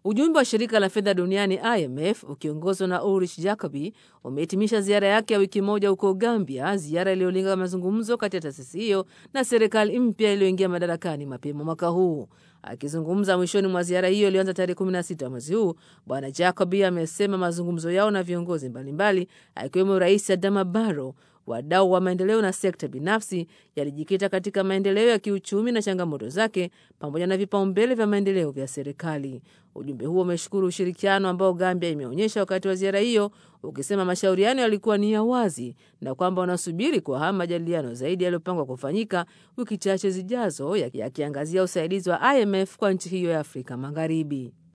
Ujumbe wa shirika la fedha duniani IMF ukiongozwa na Ulrich Jacobi umehitimisha ziara yake ya wiki moja huko Gambia, ziara iliyolenga mazungumzo kati ya taasisi hiyo na serikali mpya iliyoingia madarakani mapema mwaka huu. Akizungumza mwishoni mwa ziara hiyo iliyoanza tarehe 16 mwezi huu, Bwana Jacobi amesema mazungumzo yao na viongozi mbalimbali akiwemo Rais Adama Barrow wadau wa maendeleo na sekta binafsi yalijikita katika maendeleo ya kiuchumi na changamoto zake pamoja na vipaumbele vya maendeleo vya serikali. Ujumbe huo umeshukuru ushirikiano ambao Gambia imeonyesha wakati wa ziara hiyo, ukisema mashauriano yalikuwa ni ya wazi na kwamba wanasubiri kwa hamu majadiliano zaidi yaliyopangwa kufanyika wiki chache zijazo, yakiangazia usaidizi wa IMF kwa nchi hiyo ya Afrika Magharibi.